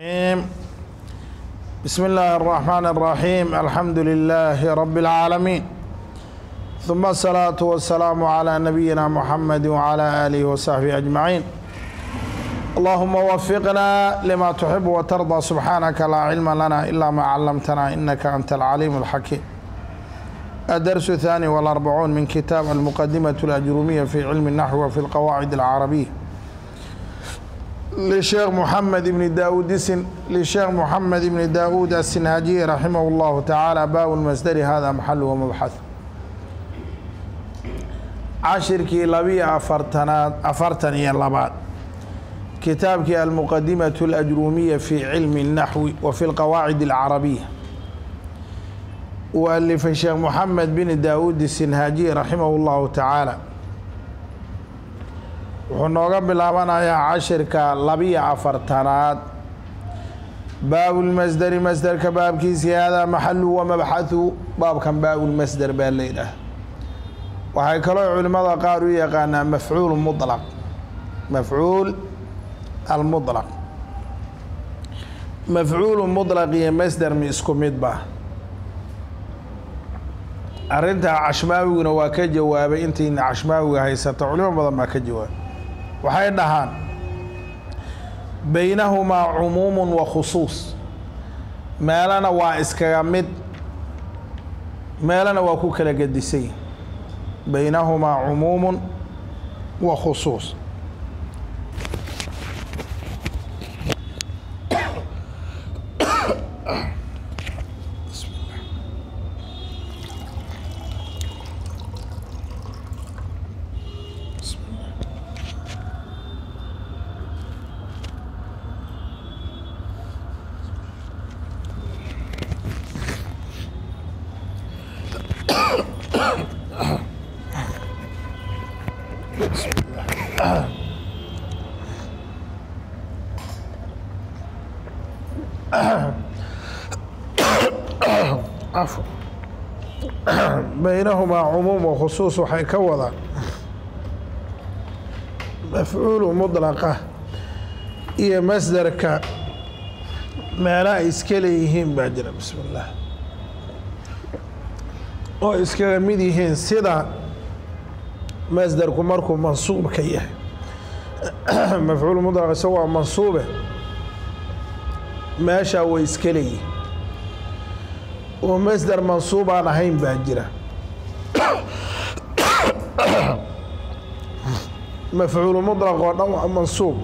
الرحيم. بسم الله الرحمن الرحيم الحمد لله رب العالمين ثم الصلاة والسلام على نبينا محمد وعلى آله وصحبه أجمعين اللهم وفقنا لما تحب وترضى سبحانك لا علم لنا إلا ما علمتنا إنك أنت العليم الحكيم الدرس الثاني والأربعون من كتاب المقدمة الأجرومية في علم النحو وفي القواعد العربية للشيخ محمد بن داود سن للشيخ محمد بن داود السنهاجي رحمه الله تعالى باء المصدر هذا محل ومبحث cashirkii labiyo afartanaad afartan iyo labaad kitaabkii almuqadimaة الأjrumiya fi cilmi الnaxwi wa fi اlqawaacid الcarabiya uu alifay sheekh moxamed bin daawuud sinhaajiy raximah اllahu tacaala wuxuu nooga bilaabanayaa cashirka labiyo afartanaad baabulmasderi masderka baabkiisii haadaa maxalu wa mabxahu baabkan baabulmasder baa leydhaah waxay kaloo culimmada qaar u yaqaanaa mafcuul mulaq mafcuul almulaq mafcuulu mulaq iyo masder mi isku mid ba arrintaa cashmaawiguna waa ka jawaabay intayna cashmaawiga haysato culimo badan baa ka jawaabay waxay dhahaan baynahumaa cumuumun wa khusuus meelana waa iskaga mid meelana waa ku kala gedisay baynahumaa cumuumu wa khusuus baynahumaa cumuum wa khusuus waxay ka wadaan mafcuulu mudlaqa iyo masderka meela ay iska leeyihiin baa jira bismi اllah oo iskaga mid yihiin sida masderku markuu mansuubka yahay mafcuul mudlaq isago waa mansuube meeshaa way iska leeyihin oo masder mansuub aan ahayn baa jira mafcuulu mudlaq oo dhan waa mansuub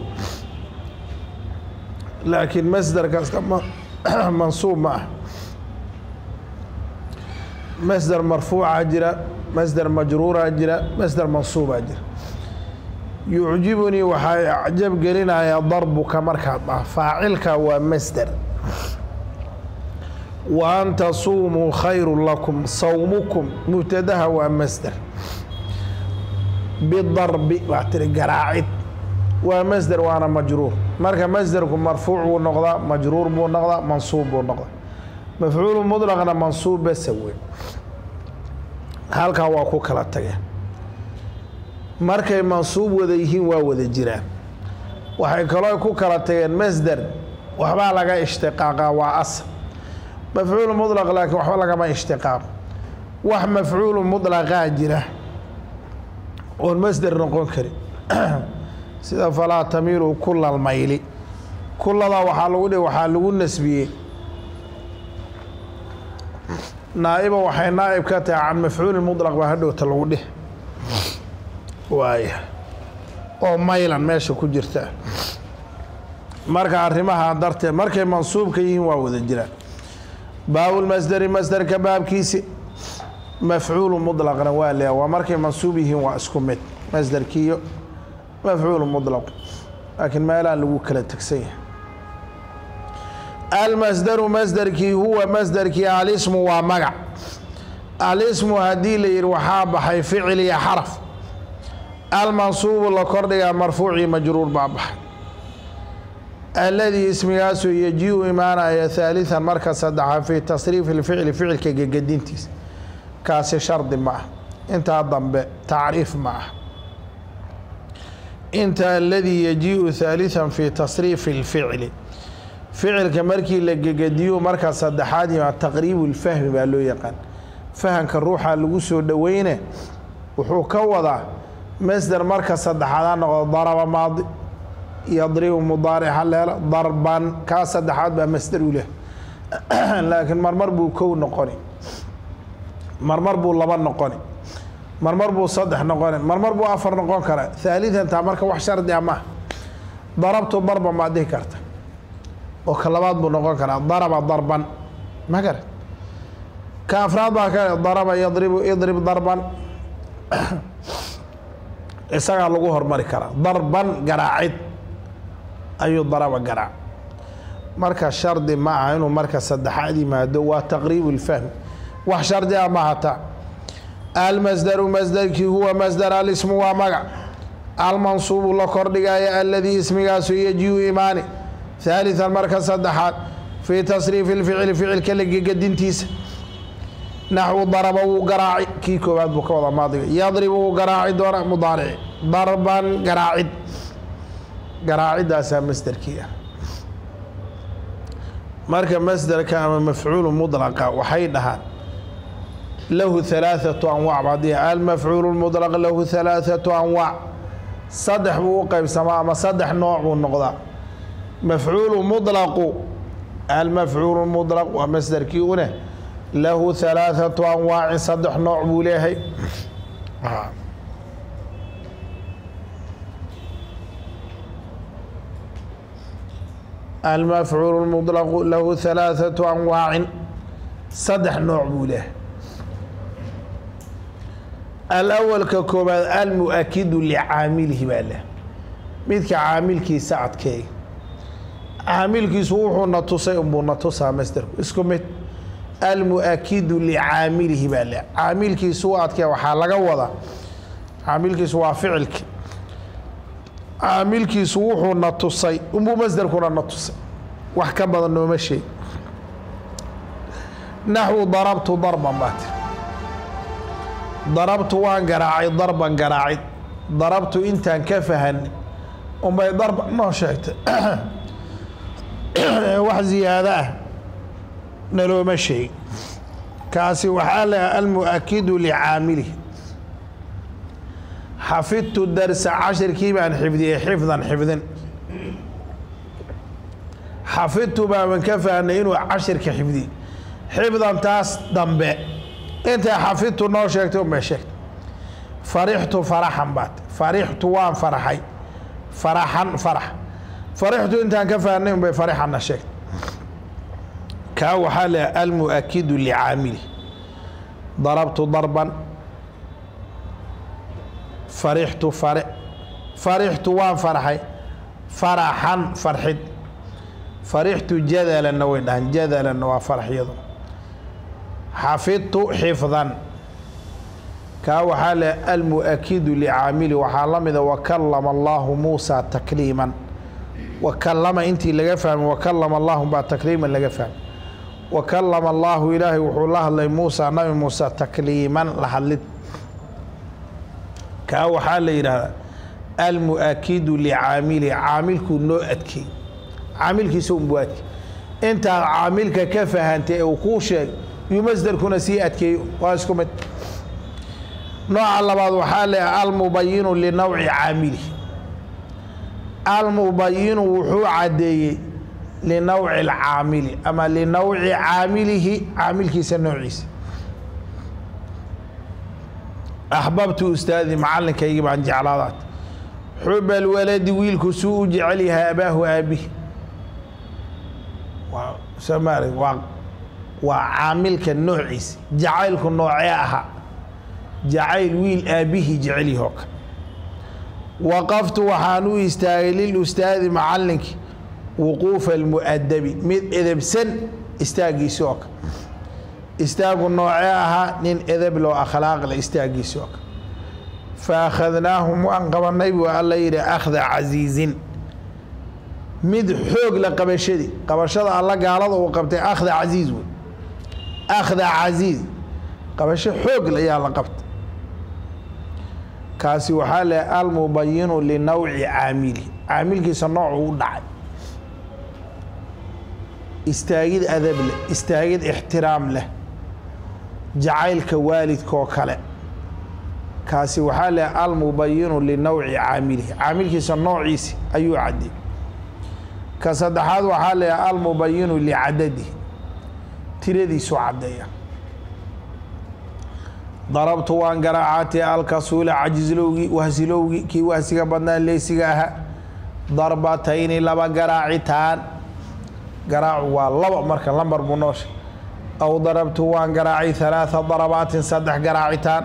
laakiin masder kasta mansuub ma ah masder marfuucaa jira masder majruuraa jira masder mansuubaa jira yucjibunii waxaa acjab gelinayaa darbuka markaad dhah faacilka waa masder wa an tasuumuu khayru lakum sawmukum mubtadaha waa masder bidarbi waa tiri garaacid waa masder waana majruur marka masderku marfuuc buu noqdaa majruur buu noqdaa mansuub buu noqdaa mafcuulu mudlaqna mansuub basa wey halkaa waa ku kala tageen markay mansuub wada yihiin waa wada jiraan waxay kaloo ku kala tageen masder waxbaa laga ishtiqaaqa waa asal mafcuulu mudlaq laakiin waxba lagama ishtiqaaqo wax mafcuulu mudlaqaa jira oon masder noqon karin sida falaa tamiilu kula lmayli kuladaa waxaa lagu dhihi waxaa lagu nasbiyey naa'iba waxay naa'ib ka tahay can mafcuuli mudlaq baa hadhowta lagu dhih waaya oo maylan meesha ku jirta marka arrimaha darteed markay mansuubka yihiin waa wada jiraan baabulmasderi masderka baabkiisi mafcuulu mudlaqna waa leeya waa markay mansuub yihiin waa isku mid masderkiiyo mafcuulu mudlaq laakiin meelaan lagu kala tegsan yahay almasderu masderkii huwa masderkii alismu waa magac alismu haddii la yihi waxaa baxay ficil iyo xaraf almansuubu la kordhigaa marfuucii majruur baa baxay aladii ismigaasoo yaji-u imaanaya haaliثan marka saddexaad fii tasriifi اlficli ficilka gegedintiisa kaasi shardi ma ah intaa dambe tacriif ma ah inta aladii yajiiءu ثaaliثa fi tasriifi اlficli ficilka markii la gegediyo markaa saddexaad yimaa taqriibu lfahmi baa loo yaqaan fahamka ruuxa lagu soo dhoweyne wuxuu ka wadaa masder marka saddexaad ha noqdo daraba maadi yadribu mudaaric haleelo darban kaa saddexaad baa masder u leh laakiin marmar buu kow noqoni marmar buu laba noqoni marmar buu saddex noqoni marmar buu afar noqon karaa haalidantaa marka wax shardi a maaha darabtu darban baad dhihi karta oo ka labaad buu noqon karaa daraba darban ma garat ka afraad baa ka daraba yadribu idrib darban isagaa lagu hormari karaa darban garaacid ayuu daraba garaac marka shardi ma aha inuu marka saddexaad yimaado waa taqriibu lfahmi wax shardi a ma hata almasdaru masdarkii huwa masdar alismu waa magac almansuubu la kordhigaya aladii ismigaasu yajiu imaani haalian marka saddexaad fii tasriifi lficli ficilka lagegadintiisa naxwu daraba wuu garaaci kii koowaad buu ka wada maadiga yadribu wuu garaaci doona mudaarici darban garaacid garaacidaasaa masderkii ah marka masderka ama mafcuulu mudlaqa waxay dhahaan lahu halaaثatu anwac baadi almafcuulu mudlaq lahu halaaثatu anwaac saddex buu u qeybsamaa ama saddex nooc buu noqdaa mafcuulu mudlaqu almafcuulu mudlaq waa masderkii une lahu halaaثatu anwaacin saddex nooc buu leeyahay almafcuulu mudlaqu lahu halaaثatu anwaacin saddex nooc buu leeyahay alawalka koobaad almu-akidu licaamilihi baa leh midka caamilkiisa adkeey caamilkiisu wuxuuna tusay unbuu na tusaa masderku isku mid almu-akidu licaamilihi baa leh caamilkiisu u adkee waxaa laga wadaa caamilkiisu waa ficilki caamilkiisu wuxuu na tusay unbuu masderkuna na tusay wax ka badan nooma sheeg naxwu darabtu darban baa tiri darabtu waan garaacay darban garaacid darabtu intaan ka fahanay unbay darban noo sheegtay wax ziyaado ah nalooma sheegin kaasi waxaa leha almu-akidu licaamilihi xafidtu darsa cashirkii baan xifdiyey xifdan xifdin xafidtu baaban ka fahnay inuu cashirka xifdiyey xifdan taas dambe intay xafidtu noo sheegtay unbay sheegtay farixtu faraxan baat farixtu waan farxay faraxan farax farixtu intaan ka fahnay unbay farixanna sheegtay kaa waxaa leha almu-akidu licaamili darabtu darban farixtu fare farixtu waan farxay faraxan farxid farixtu jadalanna way dhahan jadalanna waa faraxyadu xafidtu xifdan kaa waxaa leh almu-akidu licaamili waxaa la mida wakalama allahu muusa takliiman wakalama intii laga fahmay wakalama allahu baa takliiman laga fahmay wakalama allahu ilaahay wuxuu la hadlay muusa nabi muuse takliiman la hadlid kaa waxaa la yidhaahdaa almu-akidu licaamili caamilkuu noo adkeey caamilkiisa unbuu adkey intaad caamilka ka fahantay ee uu kuu sheegay yuu masderkuna sii adkeeyo waa isku mid nooca labaad waxaa leeyahay almubayinu linowci caamilihi almubayinu wuxuu caddeeyey linowci alcaamili ama linowci caamilihi caamilkiisa noociisa axbabtu ustaadi macalinkaygii baan jeclaadaat xuba alwaladi wiilku suu u jecel yahay abaahu aabihi waa somaali waa waa caamilka noociisa jacaylku noocee ahaa jacayl wiil aabbihii jecel yahoo kale waqaftu waxaan u istaagay lilustaadi macalinkii wuquufa almu'adabi mid edebsan istaagiisi oo kale istaagu noocee ahaa nin edeb loo akhlaaqle istaagiisi oo kale fa akhadnaahum waan qabanay buu alla yidhi akhda casiizin mid xoog la qabashadii qabashada alla gaalada uu qabtay akhda casiiz wey akhda casiiz qabasho xoog ayaa la qabtay kaasi waxaa le almubayinu linowci caamili caamilkiisa noocu u dhacay istaagid adab leh istaagid ixtiraam leh jacaylka waalidkaoo kale kaasi waxaa leh almubayinu linowci caamilihi caamilkiisa noociisi ayuu cadday ka saddexaad waxaa leeyahay almubayinu licadadihi tiradiisu caddeeya darabtu waan garaacatay alkasuula cajizlowgii wahsilowgii kii wahsiga badnaa leysiga ahaa darbatayni laba garaacitaan garaacu waa laba marka lambar buu noosha aw darabtu waan garaacay halaatha darabaatin saddex garaacitaan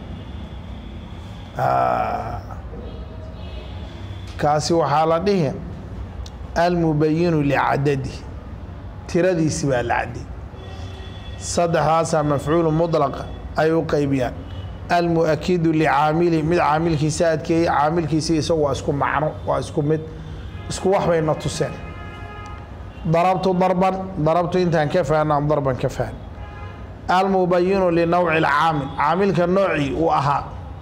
kaasi waxaa la dhihi almubayinu licadadihi tiradiisi baa la cadday saddexdaasaa mafcuulu mudlaqa ay u qeybiyaan almuakidu licaamili mid caamilkiisa adkeeyey caamilkiisi isagu waa isku macno waa isku mid isku wax bayna tuseen darabtu darban darabtu intaan ka fahnaan darban ka fahn almubayinu linowci alcaamil caamilka noocii uu ahaa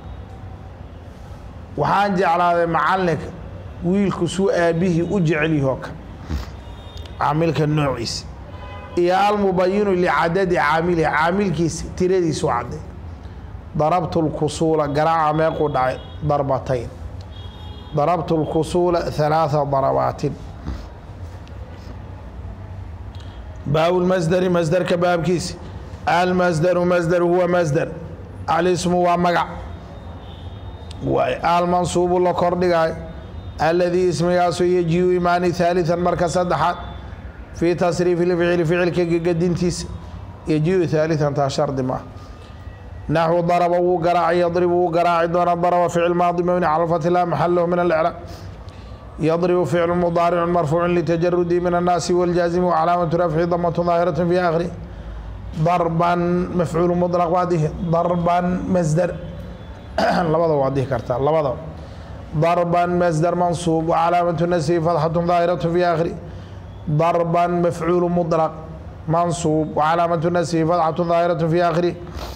waxaan jeclaaday macalinka wiilku suu aabihii u jecelyaho kale caamilka noociisa iyo almubayinu licadadi caamilihi caamilkiisa tiradiisu cadday darabtu lkusuula garaaca meequu dhacay darbatayn darabtu lkusuula halaatha darabaatin baabu lmasdari masdarka baabkiisa almasdaru masdar huwa masdar alismu waa magac waay almansuubu la kordhigaayo aladii ismigaasu yajiu imaani haaliثan marka saddexaad fii tasriifi lficli ficilka gegadintiisa yajiu haaliثan taa shardi maaha naxwu daraba wuu garaacay yadribu wuu garaaci doona daraba ficil maadi mabni cala lfathi laa maxal lahu min alcraab yadribu ficlu mudaaricu marfuucu litajarudi min annaasi wاljaazimi wcalaamatu rafci damatu daahiraة fi akhiri darban mafcuulu muطlaq waa dihi darban masdar labada waa dihi kartaa labada darban masdar mansuub wcalaamatu nasbi fatxatu daahiraة fi akhiri darban mafcuulu muطlaq mansuub wcalaamatu nasbi fatxatu daahiraة fi akhiri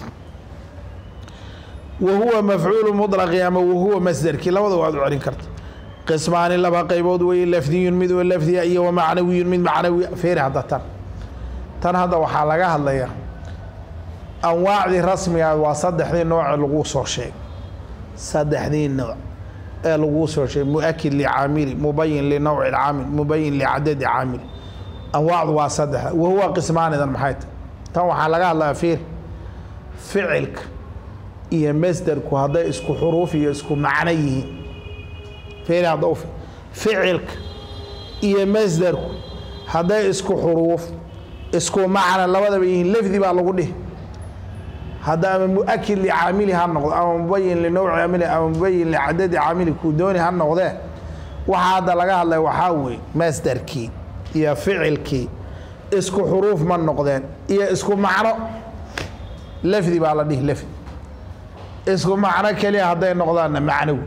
wahuwa mafcuulu muطlaqi ama wahuwa masderkii labada waad u celin karta qismaani laba qaybood weye lafdiyun mid oo lafdiya iyo wamacnawiyun mid macnawi feeri hadda tan tan hadda waxaa laga hadlayaa anwaacdii rasmiga waa saddexdii nooce lagu soo sheegay saddexdii nooc ee laguu soo sheegay muakid licaamili mubayin linowci اcaamil mubayin licadadi caamil anwaacdu waa saddexa wahuwa qismaanidan maxay tahy tan waxaa laga hadlaya feeri ficilka iyo masderku hadday isku xuruuf iyo isku macno yihiin feeri hadda u ficilka iyo masderku hadday isku xuruuf isku macna labadaba yihiin lafdi baa lagu dhihi hadda ama muakid licaamili ha noqdo ama mubayin linowci caamili ama mubayin licadadi caamili kuu dooni ha noqdee waxaa hadda laga hadlaya waxaa weeye masderkii iyo ficilkii isku xuruuf ma noqdeen iyo isku macno lafdi baa la dhihi lafdi isku macno keliya hadday noqdaanna macnowi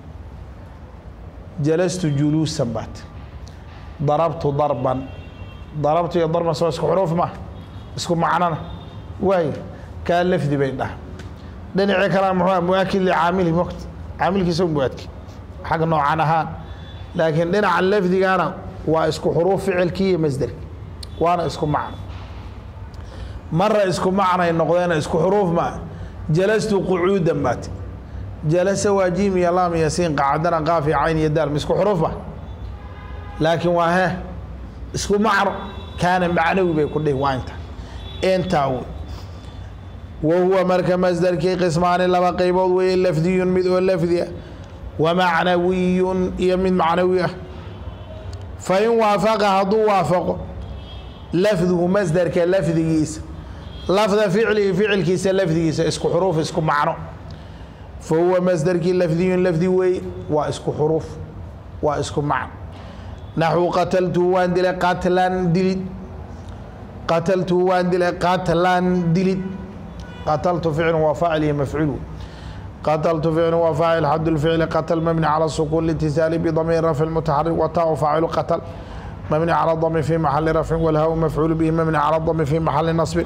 jalastu juluusan baat darabtu darban darabtu iyo darban soo isku xuruuf ma isku macnona waay kaa lafdi bay dhaha dhinacii kalena muxuu muakid licaamili mogt caamilkiisa muadki xagga noocan ahaan laakiin dhinaca lafdigana waa isku xuruuf ficilkii iyo masderki waana isku macno mara isku macnay noqdeena isku xuruuf maa jalastu qucuudan baati jalasa waa jiim iyo laam iyo siin qacadana qaaf iyo cayn iyo daal ma isku xuruuf ba laakiin waa he isku macno kaana macnawi bay ku dhihi waa inta intaa wey wahuwa marka masdarkii qismaani laba qaybood weeye lafdiyun mid oo lafdi ah wa macnawiyun iyo mid macnawi ah fa in waafaqa hadduu waafaqo lafduhu masdarka lafdigiisa lafda ficlihi ficilkiisa lafdigiisa isku xuruuf isku macno fa huwa masdarkii lafdiyun lafdi weeye waa isku xuruuf waa isku macno naxwu qataltuhu waan dilay qatlan dilid qataltuhu waan dilay qatlan dilid qataltu ficlu waa faacil iyo mafcuul qataltu ficlu waa faacil xad lficli qatl mabni calى sukuun litisaali bdamiir rafci mutaxarik wataau faacilu qatl mبني على الضم في محل رفع والهاء مفعول به مبني على الضم في محل نصب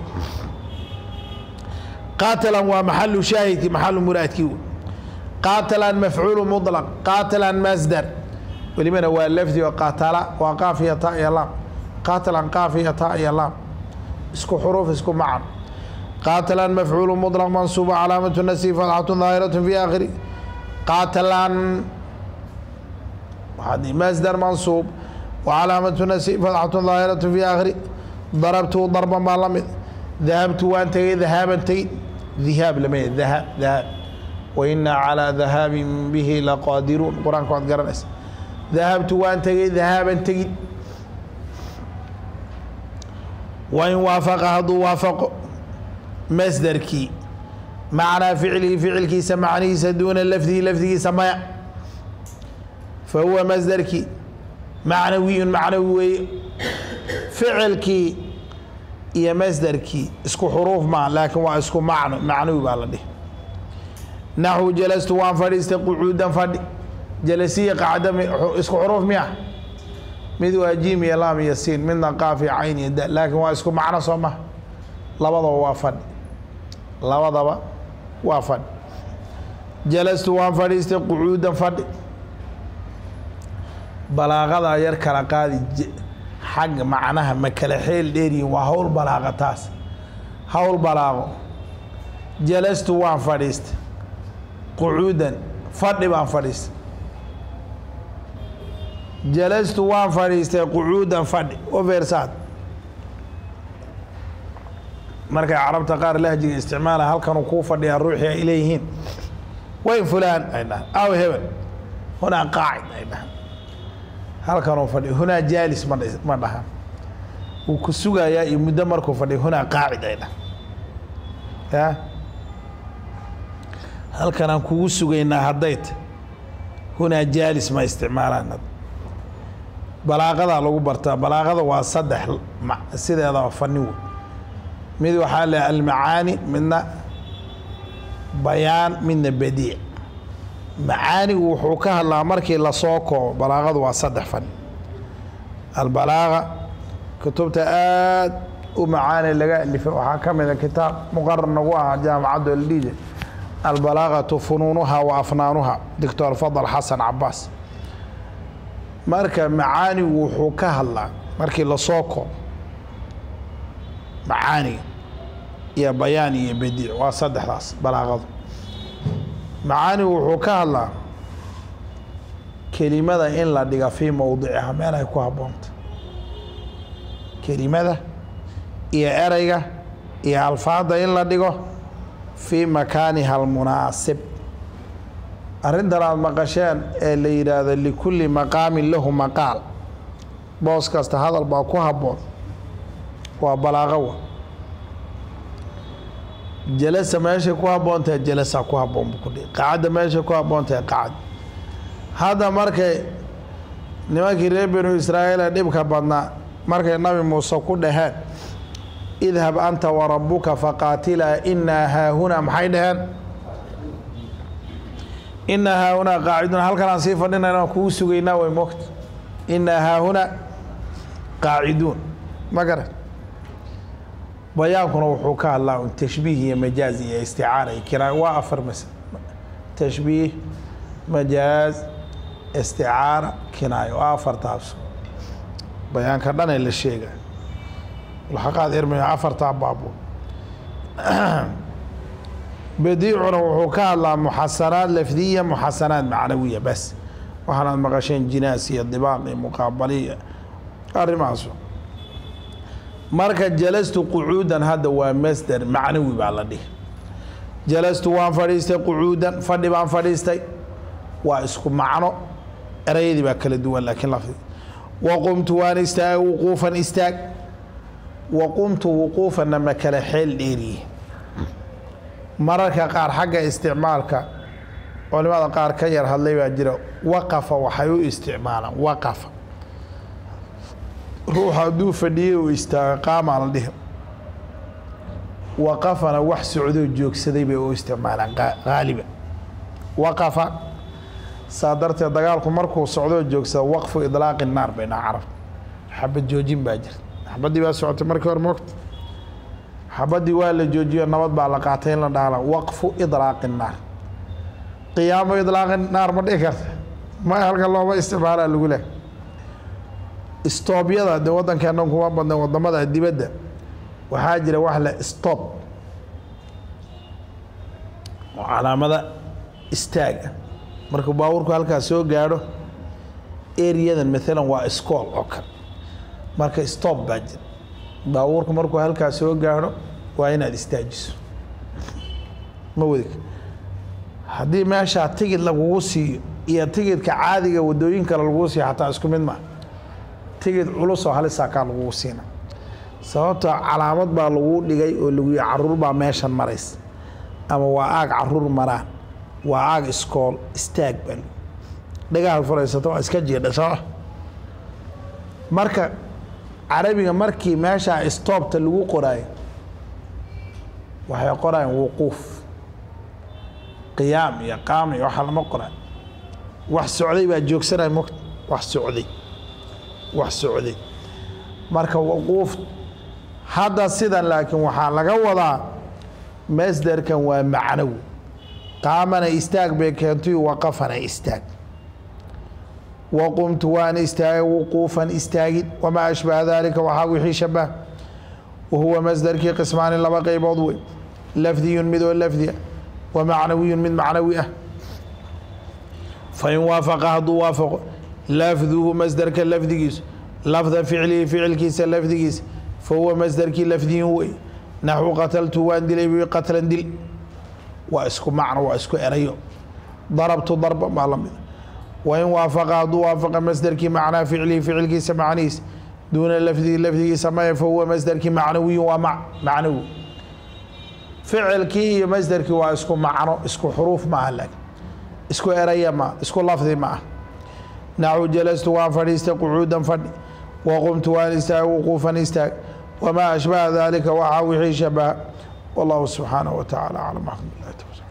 قاتلا ومحل شاهد محل مرادكي قاتلا مفعول مطلق قاتلا مصدر ولمن هو اللفظ وقاتل وقافية تاء لام qaatilan qaaf iyo taa iyo laam isku xuruuf isku macan qaatilan mafcuulu muطlaq mansuuba calaamatu nasi fatxatu daahiratu fi aakhiri qaatilan masdar mansuub wcalaamatu nasi fatxatu daahiratu fi aakhiri darabtu darban baa la mid dahabtu waan tegey dahaaban tegin dihaab lama dahab dahab wainaa calaa dahaabin bihi laqaadiruun qur-aanka waad garanaysa dahabtu waan tegey dahaaban tegin wain waafaqa hadduu waafaqo masdarkii macnaa ficlihi ficilkiisa macnihiisa duuna lafdihi lafdigiisa maya fa huwa masdarkii macnawiyun macnawi weeye ficilkii iyo masdarkii isku xuruuf maa laakiin waa isku macno macnawi baa la dhihi naxwu jalastu waan fadhiistay qucuudan fadhi jalasiya qacda isku xuruuf miya mid waa jiim iyo laam iyo siin midna qaaf iyo cayn iyo da laakiin waa isku macno soo maha labadaba waa fadhi labadaba waa fadhi jalastu waan fadhiistay qucuudan fadhi balaaqadaa yar kala qaadi xagga macnaha ma kala xeel dheeriyin waa hawl balaaqa taas hawl balaaqo jalastu waan fadhiistay qucuudan fadhi baan fadhiistay jalastu waan fadhiistay qucuudan fadhi oversaad markay carabta qaar lahjiga isticmaala halkanuu kuu fadhiyaa ruuxii ay leeyihiin wayn fulaan ay dhahan aw hebel hunaa qaacid ay dhahan halkanuu fadhi hunaa jaalis ma ma dhahan wuu ku sugayaa iyo muddo markuu fadhiy hunaa qaacid ay dhahan ya halkanaan kugu sugaynaa hadday ta hunaa jaalis ma isticmaalaan balaaqadaa lagu bartaa balaaqada waa saddex sideedaba fani wey mid waxaa le almacaani midna bayaan midna badiic macaanigu wuxuu ka hadlaa markii lasoo koobo balaaqadu waa saddex fani albalaaqa kutubta aad u macaani laga alifay waxaa ka mida kitaab muqarar nagu ahaa jaamacadda oldhiije albalaaqatu funuunuha wa afnaanuha doctor fadal xasan cabaas marka macaanigu wuxuu ka hadlaa markii lasoo koobo macaaniga iyo bayaan iyo badiic waa saddexdaas balaaqadu macaanigu wuxuu ka hadlaa kelimada in la dhiga fii mowdiciha meel ay ku habboonta kelimada iyo ereyga iyo alfaadda in la dhigo fii makaaniha almunaasib arrintan aada maqasheen ee la yidhaahdo likulli maqaamin lahu maqaal boos kasta hadal baa ku habboon waa balaaqowa jalasa meeshay ku habboontahay jalasa ku habboon buu ku dhihi qacadda meeshay ku habboontahay qacad hadda markay nimankii reer binu israa'iil ee dhibka badnaa markay nabi muuse ku dhaheen idhab anta wa rabbuka faqaatilaa inaa haahunaa maxay dhaheen inaa haahunaa qaacidun halkanaan sii fadhinayna kugu sugaynaa way mogta inaa haahunaa qaaciduun ma garan bayaankuna wuxuu ka hadlaa un tashbiih iyo majaaz iyo isticaara iyo kiraa waa afar mas tashbiih majaaz isticaara kinaayo waa afartaas bayaanka dhanee la sheega laqaad irmiyo afartaa baabo badiicuna wuxuu ka hadlaa muxasanaad lafdiya muxasanaad macnawiya bas waxaanaad maqasheen jinaas iyo dibaaq iyo muqaabaliya arrimahaas marka jalastu qucuudan hadda waa masder macnawi baa la dhihi jalastu waan fadhiistay qucuudan fadhi baan fadhiistay waa isku macno erayadii baa kala duwan laakiin lafdi waqumtu waan istaag wuquufan istaag waqumtu wuquufanna ma kala xeel dheeriye mararka qaar xagga isticmaalka culimada qaar ka yar hadlay baa jira waqafa waxay u isticmaalaan waqafa ruux hadduu fadhiyey uu istaaga qaamaa la dhihi waqafana wax socdoo joogsaday bay u isticmaalaan haaliba waqafa saa darteed dagaalku markuu socdoo joogsada waqfu idlaaqi naar bay dhaha carabta xabad joojin baa jirta xabaddii baa socotay markii hore moogta xabaddii waa la joojiyo nabad baa la qaatay in la dhaala waqfu idlaaqi naar qiyaamo idlaaqi naar ma dhihi karta ma halka looma isticmaalaa lagu leh stoobyada dee waddankeennan kuma badna wadamada dibadda waxaa jira wax le stop oo calaamada istaaga markuu baabuurku halkaas soo gaadho eriyadan maalan waa iskool oo kale marka stop baa jira baabuurku markuu halkaas soo gaadho waa inaad istaajiso ma wadi haddii meeshaa tigid lagugu siiyo iyo tigidka caadiga wadooyin kale lagugu siiyo xataa isku mid maa tigid culus oo halisaa kaa lagugu siina sababtoo calaamad baa lagu dhigay oo lagu yihi caruur baa meeshan maraysa ama waa aag caruur maraan waa aag iskool istaag baa lagu dhagaha furaysata waa iska jiidha soo marka carabiga markii meeshaa stoobta lagu qoraayo waxay qorayaan wuquuf qiyaam iyo qaam iyo waxa lama qoraayo wax socday baa joogsanaya mogt wax socday wax socday marka wuquuf hadda sidan laakiin waxaa laga wadaa masderkan waa macnow qaamana istaag bay keentay waqafana istaag waqumtu waan istaagay wuquufan istaagid wamaa ashbaha dalika waxaa wixii shabah wahuwa masderkii qismaani laba qaybood wey lafdiyun mid oo lafdi ah wa macnawiyun mid macnawi ah fain waafaqa hadduu waafaqo lafduhu masderka lafdigiisu lafda ficlihi ficilkiisa lafdigiisa fahuwa masderkii lafdiyun wey naxwu qataltu waan dilay bi qatlan dil waa isku macno waa isku erayo darabtu darba baa la mid wain waafaqa hadduu waafaqa masderkii macnaa ficlihi ficilkiisa macnihiisa duuna lafdihi lafdigiisa maya fahuwa masderkii macnawiyun waa ma macnawi ficilkii iyo masderkii waa isku macno isku xuruuf ma ah laakiin isku eraya ma isku lafdi ma ah naxu jalastu waan fadhiistay qucuudan fadhi waqumtu waan istaag wuquufan istaag wamaa ashbaha dalika waxaa wixii shabaha wallahu subxaanaه wa taعala aclam axamd lah